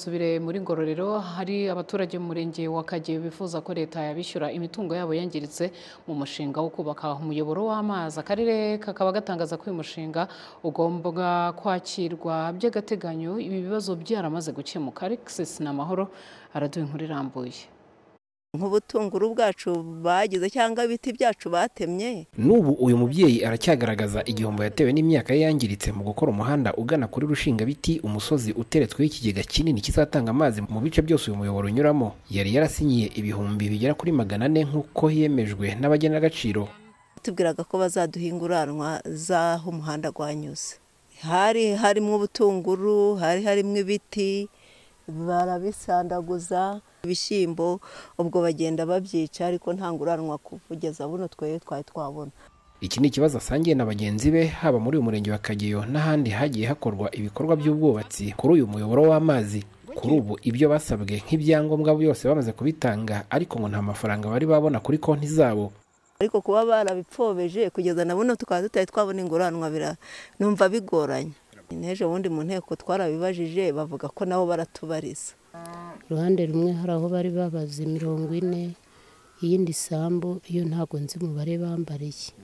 Subire muri Ngororero hari abaturage mu murenge wa Kageyo bifuza ko leta yabishyura imitungo yabo yangiritse mu mushinga wo kubaka umuyoboro w'amazi akarere kakaba gatangaza ko uyu mushinga ugomba kwakirwa by'agateganyo ibi bibazo byaramaze gukemuka Alexis Namahoro araduha inkuru irambuye nk'ubutunguru bwacu bagize cyangwa ibiti byacu batemye N'ubu uyu mubyeyi aracyagaragaza igihombo yatewe n'imyaka ye yangiritse mu gukora umuhanda ugana kuri Rushingabiti umusozi uteretsweho ikigega kinini kizatanga amazi mu bice byose uyu muyoboro unyuramo yari yarasinyiye ibihumbi bigera kuri magana ane nk'uko yemejwe n'abagenagaciro tubwiraga ko bazaduha inguranwa z'aho umuhanda wanyuze hari harimo ubutunguru hari harimo ibiti barabisandaguza ibishyimbo ubwo bagenda babyica ariko nta nguranwa kugeza buno twari twari twabona iki ni ikibazo asangiye na bagenzi be haba muri uyu murenge wa Kageyo n'ahandi hagiye hakorwa ibikorwa by'ubwubatsi kuri uyu muyoboro w'amazi kuri ubu ibyo basabwe nk'ibyangombwa byose bamaze kubitanga ariko ngo nta mafaranga bari babona kuri konti zabo ariko kuba barabipfobeje kugeza na buno tukaba tutari twabona inguranwa bira- numva bigoranye n'ejo bundi mu nteko twarabibajije bavuga ko nabo baratubariza uruhande rumwe hari aho bari babaze mirongo ine iyindi sambu iyo ntabwo nzi umubare bambariye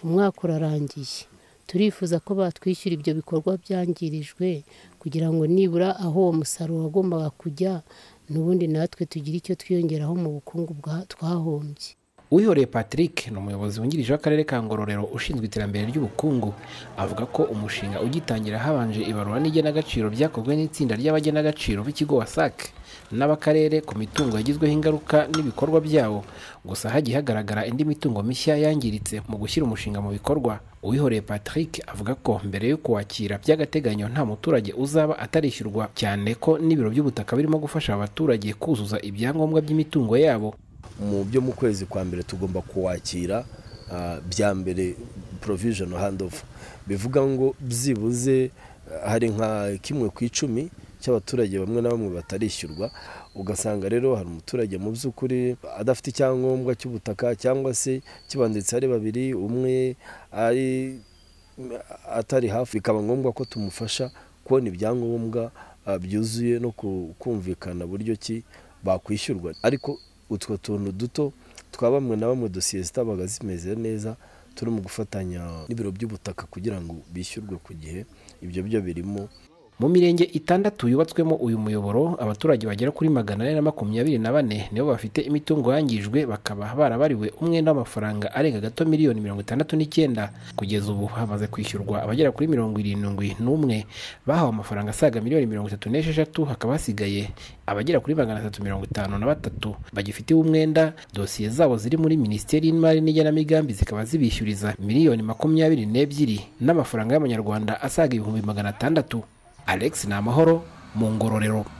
umwaka urarangiye turifuza ko batwishyura ibyo bikorwa byangirijwe kugira ngo nibura aho uwo musaruro wagombaga kujya n'ubundi natwe tugire icyo twiyongeraho mu bukungu bwa- twahombye Uyihoreye Patrick ni umuyobozi wungirije w'akarere ka Ngororero ushinzwe iterambere ry'ubukungu avuga ko umushinga ugitangira habanje ibarura n'igenagaciro ryakozwe n'itsinda ry'abagenagaciro b'ikigo WASAC n'abakarere ku mitungo yagizweho ingaruka n'ibikorwa byawo gusa hagiye hagaragara indi mitungo mishya yangiritse mu gushyira umushinga mu bikorwa Uyihoreye Patrick avuga ko mbere yo kuwakira by'agateganyo nta muturage uzaba atarishyurwa cyane ko n'ibiro by'ubutaka birimo gufasha abaturage kuzuza ibyangombwa by'imitungo yabo mu byo mu kwezi kwa mbere tugomba kuwakira ah, bya mbere provision hand over bivuga ngo byibuze ah, hari nka kimwe ku icumi cy'abaturage bamwe na bamwe batarishyurwa ugasanga rero hari umuturage mu by'ukuri adafite icyangombwa cy'ubutaka cyangwa se kibanditse ari babiri umwe ari atari hafi bikaba ngombwa ko tumufasha kubona ibyangombwa ah, byuzuye no ku- kumvikana buryo ki bakwishyurwa ariko utwo tuntu duto twa bamwe na bamwe dosiye zitabaga zimeze neza turi mu gufatanya n'ibiro by'ubutaka kugira ngo bishyurwe ku gihe ibyo byo birimo Mu mirenge itandatu yubatswemo uyu muyoboro abaturage bagera kuri magana ane na makumyabiri na bane nibo bafite imitungo yangijwe bakaba barabariwe umwenda w'amafaranga arenga gato miliyoni mirongo itandatu n'icyenda kugeza ubu hamaze kwishyurwa abagera kuri mirongo irindwi n'umwe bahawe amafaranga asaga miliyoni mirongo itatu n'esheshatu hakaba hasigaye abagera kuri magana atatu mirongo itanu na batatu bagifitiwe umwenda dosiye zabo ziri muri minisiteri y'imari n'igenamigambi zikaba zibishyuriza miliyoni makumyabiri n'ebyiri n'amafaranga y'amanyarwanda asaga ibihumbi magana atandatu Alex Namahoro mu Ngororero